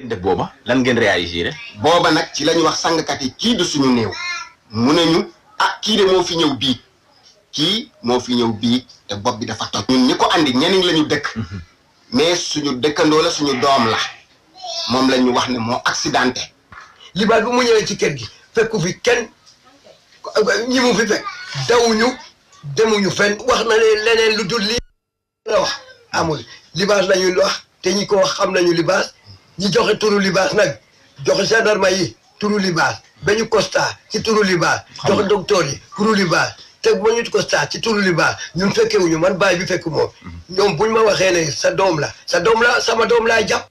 def booba lan ngeen réagir booba nag ci la ñu wax sangkat yi kii du suñu néew mu ne ñu ah kii de moo fi ñëw bii kii moo fi ñëw bii te bopp bi dafa toj ñun ñi ko andi ñeneen la ñu dëkk mais suñu dëkkandoo la suñu doom la moom la ñu wax ne moo accidenté libaas bu mu ñëwee ci kër gi fekku fi kenn ñi mu fi fekk dawuñu demuñu fenn wax na leen leneen lu dul lii la wax amul libaas la ñuy wax te ñi ko wax xam nañu libaas ñi joxe turu libaas nag joxe gendarme yi turu libaas ba ñu constat ci turu libaas joxe docteur yi turu libaas te ba ñu constat ci turu libaas ñun fekkewuñu man baay bi fekk moom ñoom buñ ma waxee ne sa doom la sa doom la sama doom laa jàpp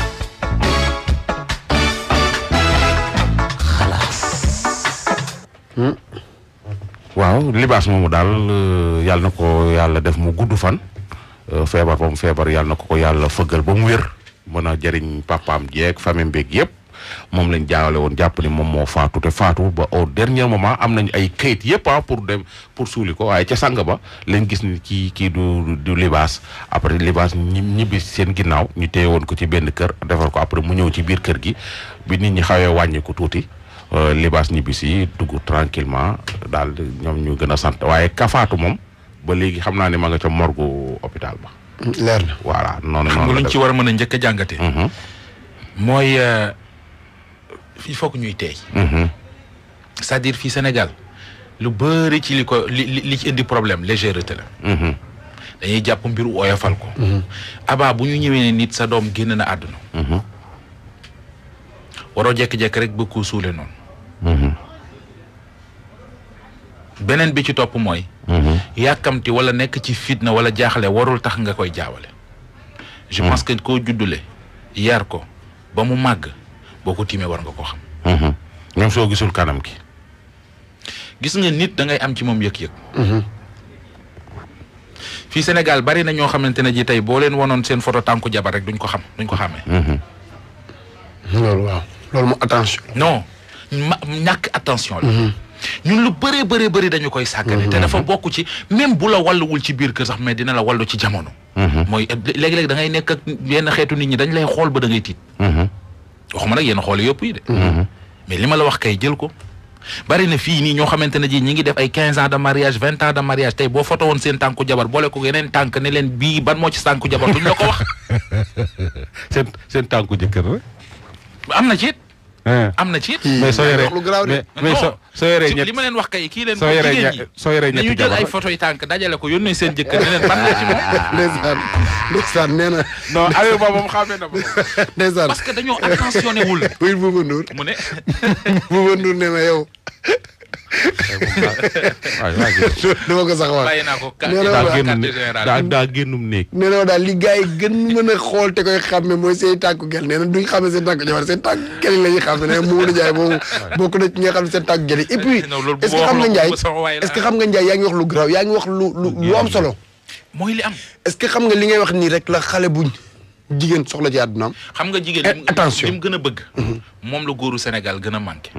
waaw libaas moomu daal euh, yàlla na ko yàlla def mu gudd fan euh, feebar ba mu feebar yàlla na ko ko yàlla fëggal ba mu wér mën a jëriñ papaam jeeg famille mbeeg yëpp moom lañ jaawale woon jàpp ni moom moo faatu te faatu ba au dernier moment am nañ ay kayit yëpp ah pour dem pour suuli ko waaye ca sang ba lañ gis ni kii kii du du libaas après libaas ñi ñibbi seen ginnaaw ñu téye woon ko ci benn kër defar ko après mu ñëw ci biir kër gi bi nit ñi xawee wàññi ko tuuti euh, libaas ñibbi si dugg tranquillement daal di ñoom ñu gën a sant waaye kafaatu moom ba léegi xam naa ne ma nga ca morgu hôpital ba leer na voilà noonu xam nga noonu luñ la ci war a mën a njëkk a jàngatee. Mhm, mooy euh, il faut que ñuy teey mhm, c'est-à-dire fii Sénégal lu bëri ci li ko li li li ci indi problème légèreté la mhm, dañuy jàpp mbiru oyofal ko. abaa bu ñu ñëwee ne nit sa doom génn na àdduna. mhm, waroo jékki-jékki rek bëgg koo suule noonu. mhm, beneen bi ci topp mooy. mhm. yàkkamti wala nekk ci fitna wala jaaxle warul tax nga koy jaawale. je pense que koo juddule yar ko ba mu màgg boo ko tiimee war nga ko xam. mhm. même soo gisul kanam ki gis nga nit da ngay am ci moom yëg-yëg. fii Sénégal bari na ñoo xamante ne ji tey boo leen wanoon seen photo tànku jabar rek duñ ko xam duñ ko xàmmee. loolu waaw loolu moom attention non ma ñàkk attention la. ñun lu bëree bëree bëri dañu koy sàggane. te dafa bokk ci même bu la walluwul ci biir kër sax mais dina la wallu ci jamono. mooy léegi-léegi da ngay nekk ak yenn xeetu nit ñi dañ lay xool ba da ngay tiit. waxuma nag yenn xool yëpp yi de. mais li ma la wax kay jël ko. bari na fii nii ñoo xamante ne ji ñi ngi def ay quinze ans de mariage vingt ans de mariage tey boo foto woon seen tànku jabar boole ko yeneen tànk ne leen bii ban moo ci tànku jabar duñ la ko wax. seen seen tànku jëkkër rek am na ci it ah. am na ci it. mais soo yoree wax lu garaaw de. mais mais soo soo yoree ci- ñett li ma leen wax kay kii leen soo ko yoree jigéen ña- ñi soo yoree nañu ñetti jël ay jabar photo yi tànk dajale ko yónnee seen jëkkër ne leen ban la ci moom ndeysaan ndeysaan nee na non Aliou Ba moom xamee na ma ndeysaan parce que dañoo attentionné wul oui Bouba Ndour mu ne Bouba Ndour nee na yow waay waa ji dama ko sax wax bàyyi naa ko Nee na daa waaw. génn quartier général daa daa génnum néeg nee na daal li gars yi gën mën a xool te koy xàmme mooy seen tànku gel nee na duñ xàmme seen tànku jabar seen tànku gel yi la ñuy xàmme nee na Mamadou Ndiaye moom bokk na ci ñi nga xam ne seen tànku gel yi et puis Non, loolu bu est-ce que ma xam nga wax Ndiaye loolu sama waay la. est-ce que xam nga Ndiaye yaa ngi wax lu garaaw yaa ngi wax lu lu lu am solo mooy li am est-ce que xam nga li ngay wax nii rek la xale buñ jigéen soxla ci àddunaam xam nga jigéen Eh, li mu- attention. li mu gën a bëgg moom la góoru Sénégal gën a manqué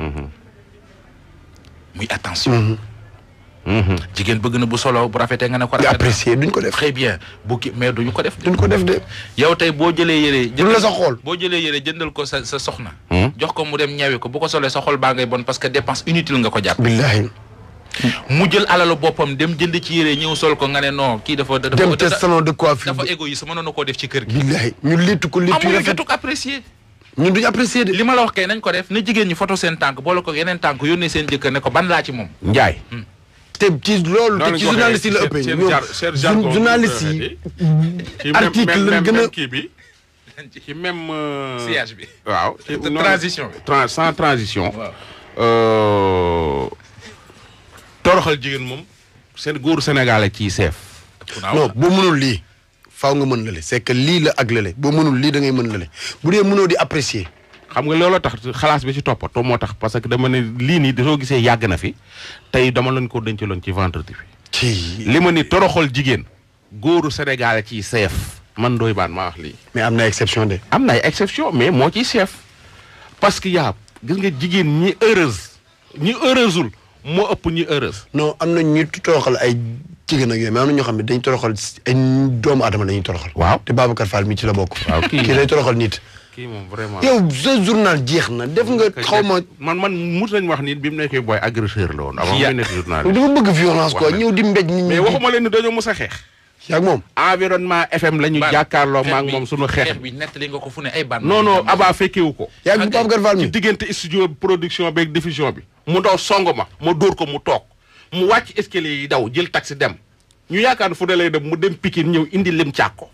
muy attention jigéen bëgg na bu solo bu rafetee nga ne ko di rafet na. apprécier duñ ko def très bien bu ki mais duñu ko def duñ ko def de yow tey boo jëlee yére duñ la sa xool boo jëlee yére jëndal ko sa sa soxna jox ko mu dem ñawi ko bu ko solee sa xol baa ngay bon parce que dépense inutile nga ko jàpp billahi mu jël alalu boppam dem jënd ci yére ñëw sol ko nga ne non kii dafa dafa dem te dafa salon de coiffure dafa égoïste mënoon na koo def ci kër gi billahi ñu léttu ko léttu yu amul rafet jotuk apprécier ñun duñ apprécier de li ma la wax kay nañ ko def na jigéen ñi photo seen tànk boole ko yeneen tànk yónnee seen jëkkër ne ko ban laa ci moom Njaay te ci loolu te Noonu ci lañ ko journaliste yi la waxee, ëppee seen ñoom jar- seen jargon jour- journaliste yi ci article lañ gën a kii bi ci même euh, sillage bi waaw ci noonu- transition bi tran- sans transition waaw euh, toroxal jigéen moom seen góoru sénégalais ciy seef non boo mënul lii faaw nga mën lale c'est que lii la ak lale boo mënul lii da ngay mën lale bu dee mënoo di apprécier xam nga looloo tax xalaas bi ci toppatoo moo tax parce que dama ne lii nii soo gisee yàgg na fi tey dama leen ko dencaloon ci vendredi bi ci li ma ni toroxal jigéen góoru sénégalais ciy seef man doy baan maa wax lii mais am na exception de am na ay exception mais moo ciy chef parce que yaa gis nga jigéen ñi heureuse ñi heureuseul moo ëpp ñi heureuse non am na ñuy toroxal ay jigéen ak yooyu mais am na ñoo xam ne dañ toroxal ay doomu aadama la ñuy toroxal waaw te Babacar Fall mi ci la bokk waaw kii kii day toroxal nit kii moom vraiment. yow sa journal jeex na def nga xaw ma man man mos nañu wax ni bi mu nekkee booy agresseur la woon. avant Ya- muy nekk journal dafa bëgg violence quoi Wax na. ñëw di mbéj nit ñi mais waxuma leen ni dañoo mos a xeex. yaag moom environnement FM la ñu Ban- jàkkaarloo xeex maak bi- moom sunu xeex. xeex bi nettali nga ko fu ne ay ban. non non Aba fekkewu ko. yaag bu Pape Gar Fall ci mi diggante studio production beeg diffusion bi. mu daw song ma ma dóor ko mu toog mu wàcc escalier yi daw jël taxi dem ñu yaakaar fu ne lay dem mu dem Pikine ñëw indi lim càkko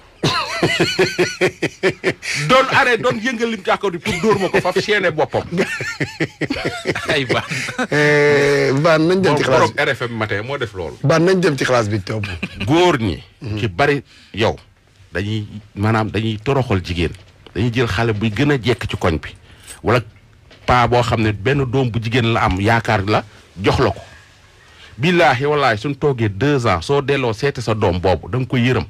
doon arrêt doon yëngal lim càkko di pour dóor ma ko faf seene boppam. ay ban. baan nañ dem moom ci classe borom RFM matin moo def loolu. bi baan nañ dem ci classe bi topp góor ñi. ci bari yow dañuy maanaam dañuy toroxal jigéen dañuy jël xale buy gën a jekk ci koñ bi wala paa boo xam ne benn doom bu jigéen la am yaakaar la jox la ko billaahi wallaahi suñ toogee deux ans soo delloo seete sa doom boobu da nga koy yërëm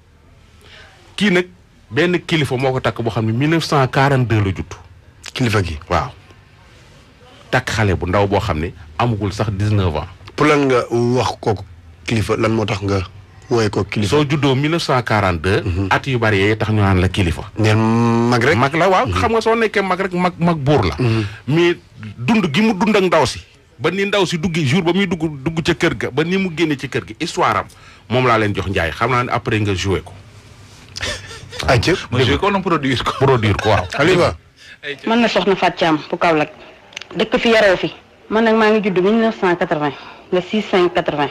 kii nag benn kilifa moo ko takk boo xam ne 1942 la judd kilifa gi waaw takk xale bu ndaw boo xam ne amagul sax 19 ans pour lan nga wax kooku kilifa lan moo tax nga wooye ko kilifa soo juddoo 1942 at yu bari yee tax ñu naan la kilifa neen mag rek mag la waaw xam nga soo nekkee mag rek mag mag buur la mais dund gi mu dund ak ndaw si ba ni ndaw si duggi jour ba muy dugg dugg ca kër ga ba ni mu génne ci kër gi histoire am moom laa leen jox njaay xam naa ne après nga joué ko acca ma joué ko wala produire ko. produire ko waaw Aliba man na soxna Fatou Thiam bu Kaolack dëkk fi yaroo fi man nag maa ngi judd 1980 le 6 5 80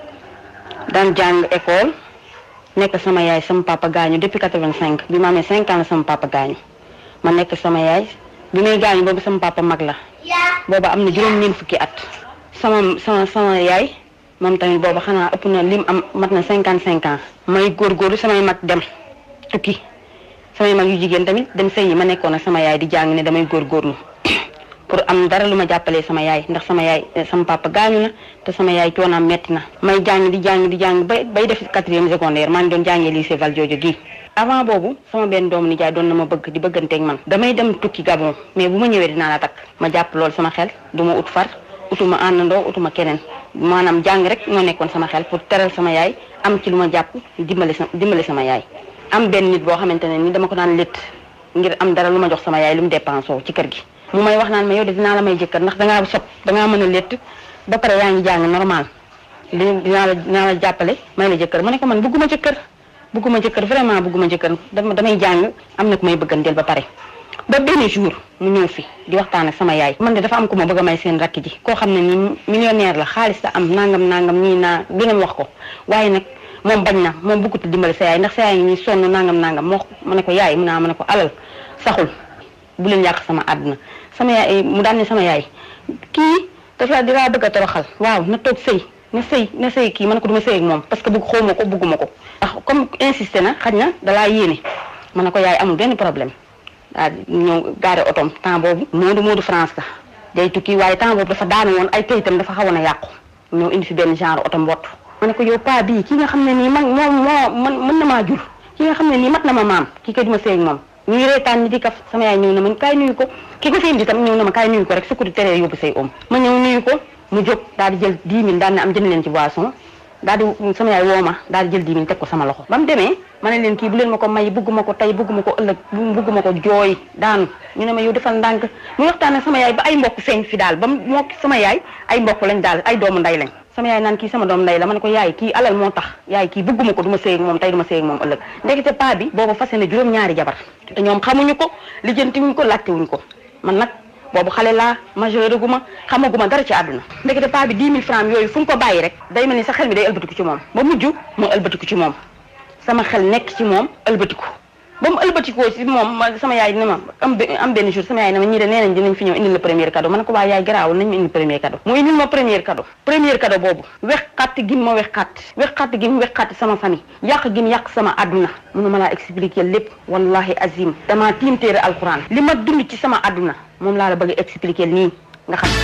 daan jàng école nekk sama yaay sama papa gaañu depuis 85 bi ma amee 5 ans la sama papa gaañu ma nekk sama yaay bi may gaañu boobu sama papa mag la booba am na juróom-ñeent fukki at sama sama sama yaay moom tamit booba xanaa ëpp na lim am mat na 55 ans may góorgóorlu samay mag dem tukki samay mag yu jigéen tamit dem sëy yi ma nekkoon ak sama yaay di jàng ne damay góorgóorlu pour am dara lu ma jàppalee sama yaay ndax sama yaay eh, sama papa gaañu na te sama yaay coonaam metti na may jàng di jàng di jàng bay bay def quatrième secondaire maa ngi doon jàngee lycée Valdiodio gii avant boobu sama benn doomu nijaay doon na ma bëgg di bëgganteeg man damay dem tukki Gabon mais bu ma ñëwee dinaa la takk ma jàpp loolu sama xel du ma ut far utuma àndandoo utuma keneen maanaam jàng rek moo nekkoon sama xel pour teral sama yaay am ci lu ma jàpp dimbali sa dimbali sama yaay am benn nit boo xamante ne ni dama ko daan létt ngir am dara lu ma jox sama yaay lu mu dépensé ci kër gi mu may wax naan ma yow de dinaa la may jëkkër ndax dangaa sob dangaa mën a létt ba pare yaa ngi jàng normal di dinaa la dinaa la jàppale may la jëkkër ma ne ko man bëgguma jëkkër bëgguma jëkkër vraiment bëgguma jëkkër dama damay jàng am na ku may bëgganteel ba pare ba benn jour mu ñëw fi di waxtaan ak sama yaay man de dafa am ku ma bëgg a may seen rakk ji koo xam ne ni millionnaire la xaalis la am nangam nangam nii naa lu ne mu wax ko waaye nag moom bañ na moom bëggut a dimbali sa yaay ndax sa yaay ngi nii sonn nangam nangam moo ma ne ko yaay mu naa ma ne ko alal saxul bu leen yàq sama àdduna sama yaay mu daan ne sama yaay kii dafa di laa bëgg a toroxal waaw na toog sëy na sëy na sëy kii ma ne ko du ma sëy ak moom parce que bëgg xawma ko bëgguma ko ndax comme insisté na xaj na dalaa yéene ma ne ko yaay amul benn problème waaw ñëw gaare otom temps boobu Moodu Moodu France la day tukki waaye temps boobu dafa daanu woon ay kayitam dafa xawoon a yàqu ñëw indi fi benn genre oto mbott ma ne ko yow paa bii ki nga xam ne nii man moom moo man mën na maa jur ki nga xam ne nii mat na ma maam kii kay duma sëy ak moom ñuy reetaan ñi di kaf sama yaay ñëw na man kaay nuyu ko ki ko fi indi tam ñëw na ma kaay nuyu ko rek su ko di teree yóbbu say om ma ñëw nuyu ko mu jóg daal di jël 10 000 daal ne am jënd leen ci boisson daal di sama yaay woo ma daal di jël 10 000 teg ko sama loxo ba mu demee ma ne leen kii bu leen ma ko may bugguma ko tey bugguma ko ëllëg bugguma ko jooy daanu ñu ne ma yow defal ndànk mu waxtaan ak sama yaay ba ay mbokk feeñ fi daal ba mu moo sama yaay ay mbokk lañ daal ay doomu nday lañ sama yaay naan kii sama doom nday la ma ne ko yaay kii alal moo tax yaay kii bugguma ko du ma sëy ak moom tey du ma sëy ak moom ëllëg ndekete paa bi boobu fase na juróom-ñaari jabar te ñoom xamuñu ko lijjanti wuñ ko laajte wuñ ko man nag boobu xale laa majeur gu ma xamaguma dara ci àdduna ndekete paa bi 10 000 francs yooyu fu ñu ko bàyyi rek day mel ni sa xel mi day ëlbatiku ci moom ba mujj mu ëlbatiku ci moom sama xel nekk ci moom ëlbatiku ba mu ëlbatikoo ci moom ma sama yaay ne ma am be- am benn jour sama yaay ne ma ñii de nee nañ dinañ fi ñëw indil la premier cadeau ma ne ko waa yaay garaawul nañ ma indil premier cadeau mu indil ma premier cadeau premier cadeau boobu wex xatt gi ma wex xatt wex xatt gi mu wex xatt sama famille yàq gi mu yàq sama àdduna mënu ma laa expliquer lépp wallahi azim damaa tiim téere alquran li ma dund ci sama àdduna moom laa la bëgg a expliquer nii nga xam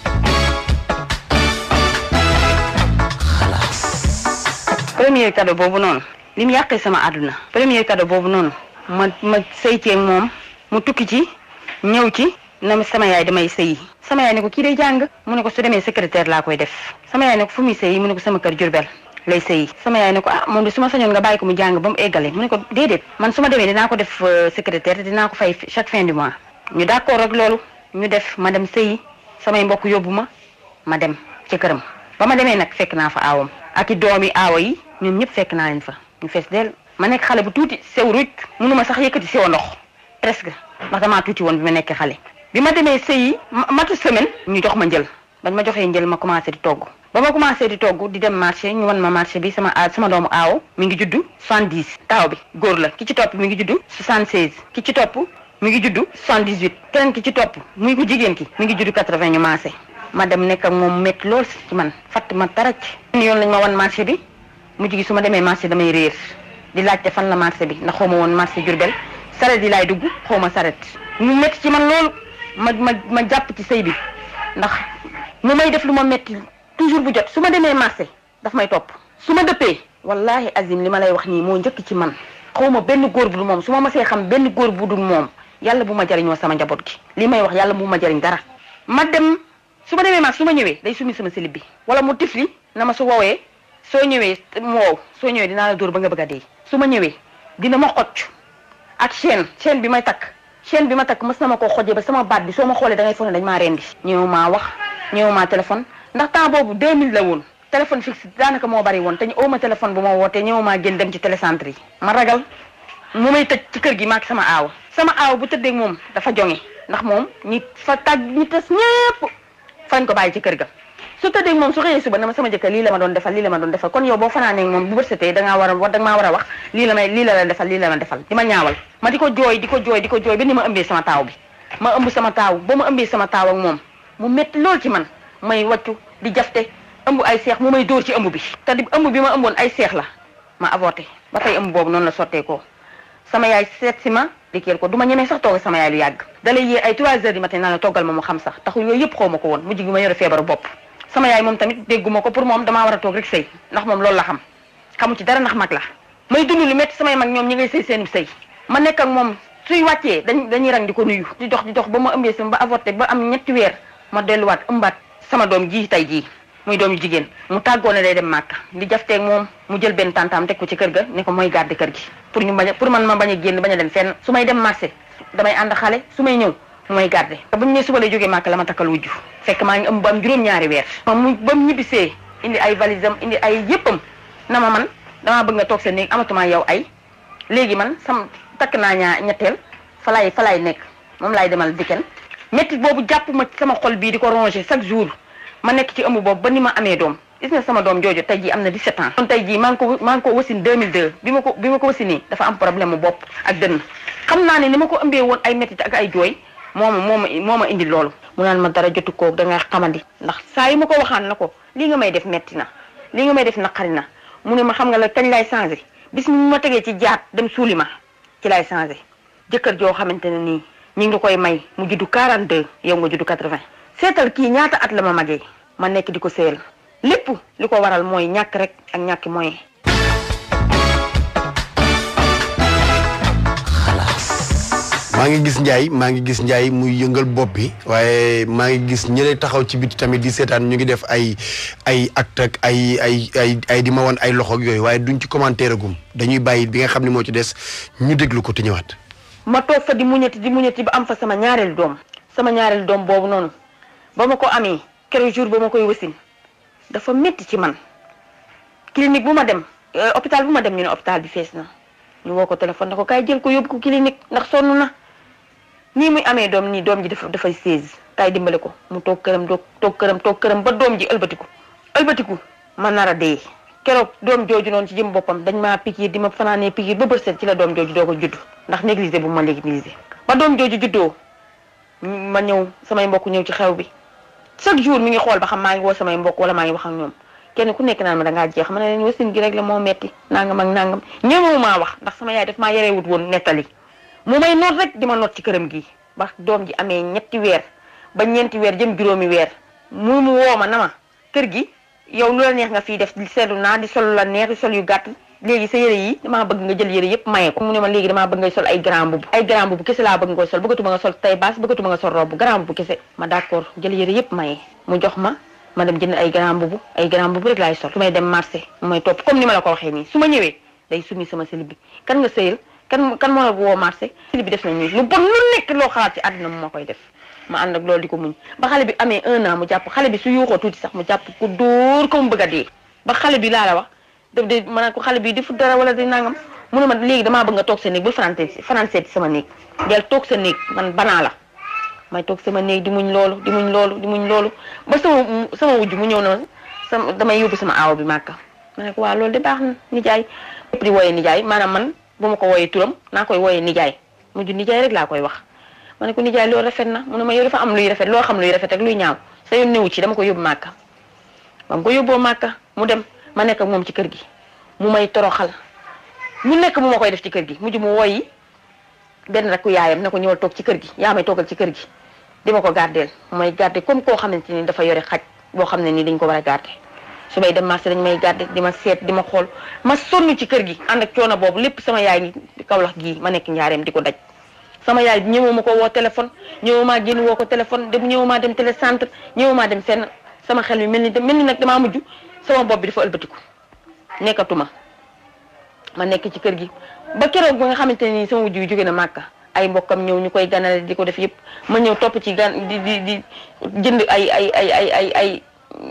premier cadeau boobu noonu li mu yàqee sama àdduna premier cadeau boobu noonu ma ma sëy ceeg moom mu tukki ci ñëw ci na ma sama yaay damay sëyi sama yaay ne ko kii day jàng mu ne ko su demee secrétaire laa koy def sama yaay ne ko fu muy sëyi mu ne ko sama kër Jurbel lay sëyi sama yaay ne ko ah moom de su ma sañoon nga bàyyi ko mu jàng ba mu eggale mu ne ko déedéet man su ma demee dinaa ko def secrétaire te dinaa ko fay chaque fin du mois ñu d'accord ak loolu ñu def ma dem sëyi samay mbokk yóbbu ma ma dem ci këram ba ma demee nag fekk naa fa aawam ak i doomi aawa yi ñoom ñëpp fekk naa leen fa ñu fees del ma nekk xale bu tuuti sew ruuj mënuma sax yëkkati sew ndox presque ndax damaa tuuti woon bi ma nekkee xale bi ma demee sëyi matu semaine ñu jox ma njël bañ ma joxee njël ma commencé di togg ba ma commencé di togg di dem marché ñu wan ma marché bi sama a sama doomu aawo mi ngi juddu 70 taaw bi góor la ki ci topp mi ngi juddu 76 ki ci topp mi ngi juddu 78 keneen ki ci topp muy ko jigéen ki mi ngi juddu 80 ñu maase ma dem nekk ak moom métti lool ci man fatt ma taraj yoon lañ ma wan marché bi mujj gi su ma demee marché damay réer di laajte fan la marché bi ndax xaw ma woon marché Jurbel saret yi laay dugg xaw ma saret mu métti ci man loolu ma ma ma jàpp ci sëy bi ndax mu may def lu ma métti toujours bu jot su ma demee marché daf may topp su ma dëppee wallahi azim li ma lay wax nii moo njëkk ci man xaw ma benn góor bu dul moom su ma masee xam benn góor bu dul moom yàlla bu ma jariñoo sama njaboot gi li may wax yàlla bu ma jariñ dara ma dem su ma demee marché su ma ñëwee day sumi sama silib bi wala mu tifli na ma su woowee soo ñëwee mu wow soo ñëwee dinaa la dóor ba nga bëgg a dee su ma ñëwee dina ma xocc ak chaîne chaîne bi may takk chaîne bi ma takk mës na ma koo xojee ba sama baat bi soo ma xoolee da ngay foog ne dañ maa rendi ñëw maa wax ñëw maa téléphone ndax temps boobu 2000 la woon téléphone fixe daanaka moo bari woon te ñu oo ma téléphone bu ma wootee ñëw maa génn dem ci télécentre yi ma ragal mu may tëj ci kër gi maak sama aaw sama aaw bu tëddee moom dafa jonge ndax moom ñi fa tàgg ñi tas ñépp fañ ko bàyyi ci kër ga su tëddee moom su xëyee suba na ma sama jëkkër lii la ma doon defal lii la ma doon defal kon yow boo fanaanee moom bu bërsëtee da ngaa war a war da nga maa war a wax lii la may lii la la defal lii la ma defal di ma ñaawal ma di ko jooy di ko jooy di ko jooy ba ni ma ëmbee sama taaw bi ma ëmb sama taaw ba ma ëmbee sama taaw ak moom mu métti lool ci man may wàccu di jafte ëmb ay seex mu may dóor ci ëmb bi te di ëmb bi ma ëmboon ay seex la ma avorté ba tey ëmb boobu noonu la sotteekoo sama yaay seet si ma dikkeel ko du ma ñemee sax toog sama yaay lu yàgg dalay yee ay 3 heures du matin naa la toggal ma mu xam sax taxul yooyu yëpp xaw ma ko woon mujj gi ma yore feebaru bopp sama yaay moom tamit dégguma ko pour moom damaa war a toog rek sëy ndax moom loolu la xam xamu ci dara ndax mag la may dund lu métti samay mag ñoom ñi ngay sëy seenu sëy ma nekk ak moom suy wàccee dañ dañuy rang di ko nuyu di dox di dox ba ma ëmbee sama ba avorté ba am ñetti weer ma delluwaat ëmbaat sama doom ji tey jii muy doom yu jigéen mu tàggoo ne day dem màkka di jafteeg moom mu jël benn tantaam teg ko ci kër ga ne ko mooy garder kër gi pour ñu bañ a pour man ma bañ a génn bañ a dem fenn su may dem marché damay ànd xale su may ñëw mu may garder te bu ñu nee suba lay jógee màkka la ma takkal wujju fekk maa ngi ëmb ba am juróom-ñaari weer mu ba mu ñibbisee indi ay valisam indi ay yëppam na ma man damaa bëgg nga toog sa néeg amatuma yow ay léegi man sam takk naa ñaa ñetteel fa laay fa laay nekk moom laay demal dikken métti boobu jàpp ma sama xol bii di ko ronger chaque jour ma nekk ci ëmb boobu ba ni ma amee doom gis nga sama doom jooju tey jii am na 17 ans. kon tey jii maa ngi ko maa ngi ko wasin 2002 bi ma ko bi ma ko wasinee dafa am problème mu bopp ak dënn xam naa ne ni ma ko ëmbee woon ay métti ak ay jooy moo ma moo ma moo ma indi loolu. mu naan ma dara jotu ko da nga xamandi ndax saa yi ma ko waxaan na ko lii nga may def metti na lii nga may def naqari na mu ne ma xam nga la kañ lay changé bis mi ma tegee ci jaat dem suuli ma ci lay changé jëkkër joo xamante ne nii ñu ngi koy may mu juddu 42 yow nga juddu 80 seetal kii ñaata at la ma magee ma nekk di ko seel lépp li ko waral mooy ñàkk rek ak ñàkki moyen maa ngi gis Ndiaye maa ngi gis Ndiaye muy yëngal bopp bi waaye maa ngi gis ñële taxaw ci biti tamit di seetaan ñu ngi def ay ay acte ak ay ay ay ay di ma wan ay loxo ak yooyu waaye duñ ci commentaire gum dañuy bàyyi bi nga xam ne moo ci des ñu déglu ko te ñëwaat. ma toog fa di muñati di muñati ba am fa sama ñaareelu doom sama ñaareelu doom boobu noonu ba ma ko amee keroog jour ba ma koy wasin dafa métti ci man clinique bu ma dem hôpital bu ma dem ñu ne hôpital bi fees na ñu woo ko téléphone na ko kaay jël ko yóbbu ko clinique ndax sonn na nii muy amee doom nii doom ji dafa dafay seize kaay dimbale ko mu toog këram doog toog këram toog këram ba doom ji ëlbatiku ëlbatiku ma nar a dee keroog doom jooju noonu ci jëm boppam dañ maa pikiir di ma fanaanee pikiir ba bërset ci la doom jooju doo ko judd ndax négligé bu ma négligé ba doom jooju juddoo ma ñëw samay mbokk ñëw ci xew bi chaque jour mi ngi xool ba xam maa ngi woo samay mbokk wala maa ngi wax ak ñoom kenn ku nekk naan ma dangaa jeex ma ne leen wasin gi rek la moo metti nangam ak nangam ñemewu maa wax ndax sama yaay daf maa yarewut woon nettali mu may noot rek di ma noot ci këram gi ba doom ji amee ñetti weer ba ñeenti weer jëm juróomi weer mu mu woo ma na ma kër gi yow lu la neex nga fii def di seetlu naa di sol la neex di sol yu gàtt léegi sa yére yi damaa bëgg nga jël yére yëpp maye ko mu ne ma léegi damaa bëgg ngay sol ay grand boubou ay grand boubou kese laa bëgg nga sol bëggatuma nga sol tay baas bëggatuma nga sol robe grand boubou kese ma d'accord jël yére yëpp maye mu jox ma ma dem jënd ay grand mbubu ay grand mbubu rek laay sol su may dem marché mu may topp comme ni ma la ko waxee nii su ma ñëwee day sumi sama silib bi kan nga sëyal kan kan moo la woo marché silib bi def na nii lu bon lu nekk loo xalaat ci àddina mu ma koy def ma ànd ak loolu di ko muñ ba xale bi amee un an mu jàpp xale bi su yuuxoo tuuti sax mu jàpp ko dóor ko mu bëgg a dee ba xale bi laa la wax daf de ma ne ko xale bi di fu dara wala di nangam mu ne ma léegi damaa bëgg nga toog sa néeg bul fanaan fanaan seeti sama néeg del toog sa néeg man banaa la may toog sama néeg di muñ loolu di muñ loolu di muñ loolu ba sama sama wujj mu ñëw na sama damay yóbbu sama aaw bi màkka ma ne ko waa loolu de baax na nijaay di wooyee nijaay maanaam man bu ma ko wooyee turam naa koy wooyee nijaay mujj nijaay rek laa koy wax ma ne ko nijaay loolu rafet na mu ne ma yow dafa am luy rafet loo xam luy rafet ak luy ñaaw sa yoon newu ci dama ko yóbbu màkka ba mu ko yóbboo màkka mu dem ma nekk ak moom ci kër gi mu may toroxal mu nekk mu ma koy def ci kër gi mujj mu woyi benn rakku yaayam ne ko ñëwal toog ci kër gi yaa may toogal ci kër gi di ma ko gardeel may garder comme koo xamante ni dafa yore xaj boo xam ne nii dañ ko war a garder su may dem marché dañ may garder di ma seet di ma xool ma sonn ci kër gi ànd ak coono boobu lépp sama yaay ni kawlax gii ma nekk njaareem di ko daj sama yaay ñëwoo ma ko woo téléphone ñëwoo maa génn woo ko téléphone dem ñëwoo maa dem télécentre ñëwoo maa dem fenn sama xel mi mel ni mel ni nag damaa mujj sama bopp bi dafa ëlbatiku nekkatuma ma nekk ci kër gi ba keroog ba nga xamante ne nii sama wujj yu jóge na màkka ay mbokkam ñëw ñu koy ganale di ko def yëpp ma ñëw topp ci gan di di di jënd ay ay ay ay ay ay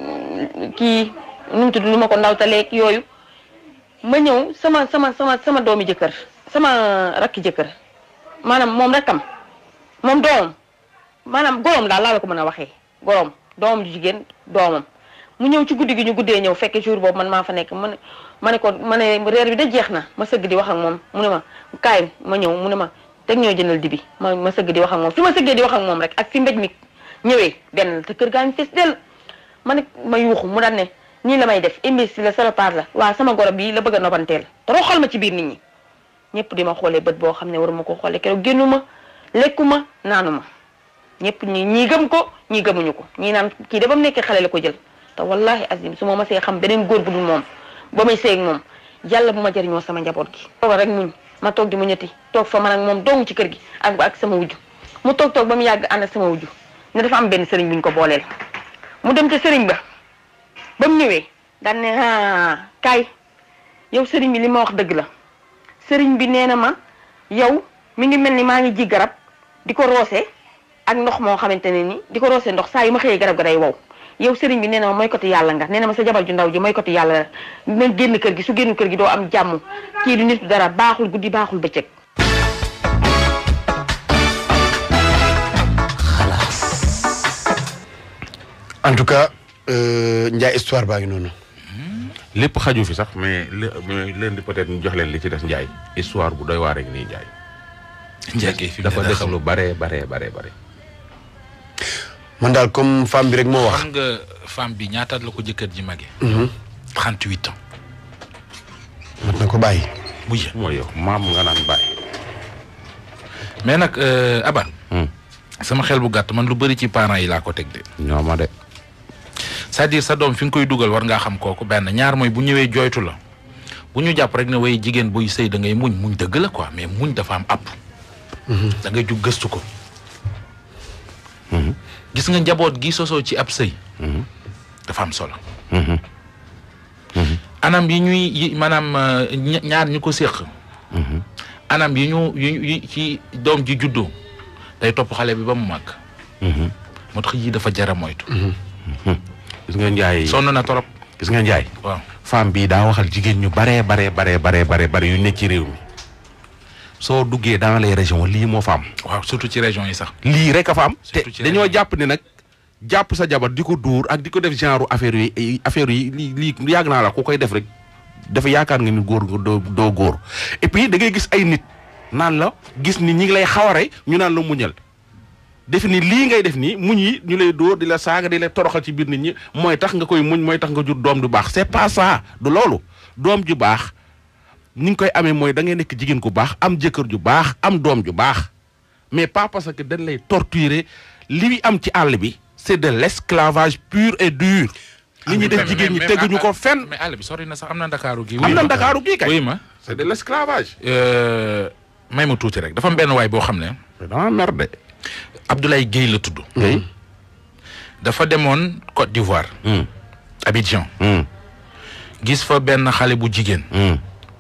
kii nu mu tudd lu ma ko ndawtaleeg yooyu ma ñëw sama sama sama sama doomi jëkkër sama rakki jëkkër maanaam moom rakkam moom doomam maanaam goroom daal laa la ko mën a waxee goroom doomam ju jigéen doomam mu ñëw ci guddi gi ñu guddee ñëw fekke jour boobu man maa fa nekk ma ne ma ne ko ma ne reer bi da jeex na ma sëgg di wax ak moom mu ne ma kaay ma ñëw mu ne ma teg ñoo jëndal dibi ma ma sëgg di wax ak moom fi ma sëggee di wax ak moom rek ak fi mbéj mi ñëwee benn la te kër gaa ngi fees dell ma ne ma yuuxu mu daan ne nii la may def imbécile la salopard la waaw sama goro bii la bëgg a nobanteel toroxal ma ci biir nit ñi ñëpp di ma xoolee bët boo xam ne waruma ko xoolee keroog génnu ma lekku ma naanu ma ñëpp ñi ñii gëm ko ñii gëmuñu ko ñii naan kii de ba mu nekkee xale la ko jël te wallahi azim su ma ma see xam beneen góor bu dul moom ba may seeg moom yàlla bu ma jëriñoo sama njaboot gi tooga rek muñ ma toog di mu ñetti toog fa man ak moom dong ci kër gi ak ak sama wujju mu toog toog ba mu yàgg ànd ak sama wujju ne dafa am benn sëriñ bu ñu ko booleel mu dem ca sëriñ ba ba mu ñëwee daan ne ah kaay yow sëriñ bi li ma wax dëgg la sëriñ bi nee na ma yow mi ngi mel ni maa ngi ji garab di ko roose ak ndox moo xamante ne ni di ko roose ndox saa yu ma xëyee garab ga day wow yow sëriñ bi nee na ma mooy côté yàlla nga nee na ma sa jabar ju ndaw ji mooy côté yàlla la na génn kër gi su génn kër gi doo am jàmm kii du nit dara baaxul guddi baaxul bëccëg en tout cas Ndiaye histoire baa ngi noonu. lépp xaju fi sax mais mais leen di peut-être ñu jox leen li ci des Ndiaye histoire bu doy waar rek nii Ndiaye. njëkkee fi dafa dina des xam lu bare bare bare bare. man daal comme femme bi rek moo wax. xam nga femme bi ñaataat la ko jëkkër ji mage. 38 ans. mat na ko bàyyi. bu yë mooy yow maam nga naan bàyyi. mais nag euh, Aban. Hmm. sama xel bu gàtt man lu bëri ci parents yi laa ko teg de. ñoo ma de. c'est-à-dire sa doom fi nga koy dugal war ngaa xam kooku benn ñaar mooy bu ñëwee jooytu la bu ñu jàpp rek ne way jigéen buy sëy da ngay muñ muñ dëgg la quoi mais muñ dafa am àpp. da ngay jug gëstu ko. gis nga njaboot gi sosoo ci ab sëy. dafa am solo. anam yi ñuy yi maanaam euh, ña- ñaar ñu ko séq. anam yi ñu yi yi ci doom ji juddoo day topp xale bi ba mu màgg. moo tax yii dafa jara moytu. gis nga Ndiaye. sonn na torop gis nga Ndiaye. waaw. femme bii daa waxal jigéen ñu baree baree baree baree baree bare yu nekk ci réew mi soo duggee dans les régions lii moo fa am waaw surtout ci région yi sax. lii rek a fa am te Surtout ci dañoo région. jàpp ne nag jàpp sa jabar di ko dóor ak di ko def genre affaire yi ay- affaire yi lii lii yàgg naa la ku koy def rek dafa yaakaar nga ni góor nga doo doo góor et puis da ngay gis ay nit naan la gis ni ñi ngi lay xaware ñu naan la muñal def ni lii ngay def nii muñ yi ñu lay dóor di la saaga di la toroxal ci biir nit ñi mooy tax nga koy muñ mooy tax nga jur doom du baax c'est pas ça du loolu doom ju baax ni nga koy amee mooy da ngay nekk jigéen ku baax am jëkkër ju baax am doom ju baax mais pas parce que dañ lay torturer li am ci àll bi c'est de l'esclavage pur et dur li ñuy def jigéen ñi teguñu ko fenn mais àll bi sori na sax am na ndakaaru gi. am na ndakaaru gii kay wuy ma c'est de l'esclavage euh, may ma tuuti rek dafa am benn waay boo xam ne dama merde Abdoulaye Guèye la tudd. ngay dafa demoon Côte d'Ivoire Hmm. Abidjan Hmm. gis fa benn xale bu jigéen Hmm.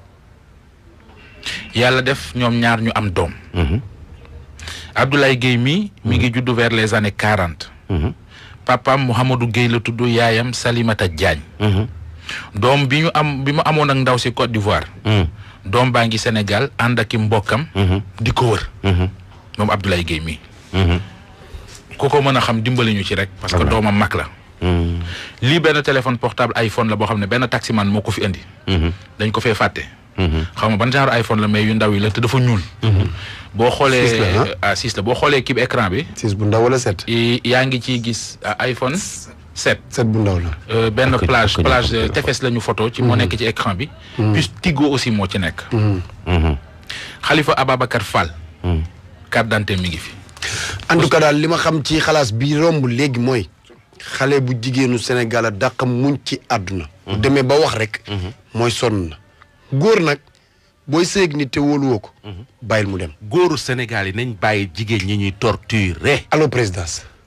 yàlla def ñoom ñaar ñu am doom Mhm. Abdoulaye Guèye mi mi ngi juddu vers les années quarante Mhm. papaam Mouhamadou Guèye la tudd yaayam Salimata Diagne Mhm. doom bi ñu am bi mu amoon ak ndaw si Côte d'Ivoire Hmm. doom baa ngi Sénégal ànd ak i mbokkam Mhm. di ko wër Mhm. moom Abdoulaye Guèye mi Mhm. ku ko mën a xam dimbali ñu ci rek parce que doomam mag la Hmm. lii benn téléphone portable iPhone la boo xam ne benn taximan moo ko fi indi Mhm. dañ ko fee fàtte Mhm. xam nga ban genre iPhone la mais yu ndaw yi la te dafa ñuul boo xoolee Six la, ah six la boo xoolee kii bi écran bi six bu ndaw wala sept i- yaa ngi ciy gis ah, iPhone 7 sept bu ndaw la euh, benn Ak- plage ak- plage ak- euh, tefes la ñu photo ci moo nekk ci écran bi puis Tigo aussi moo ci nekk Mhm. Khalifa Ababacar Fall Hmm. carte d'identité mi ngi fi en tout cas daal li ma xam ci xalaas bi romb léegi mooy xale bu jigéenu Sénégal a dàq muñ ci àdduna bu demee ba wax rek mooy sonn na góor nag booy séeg ni te wóoluwoo ko bàyyil mu dem góoru Sénégal yi nañ bàyyi jigéen ñi ñuy torturer allo présidence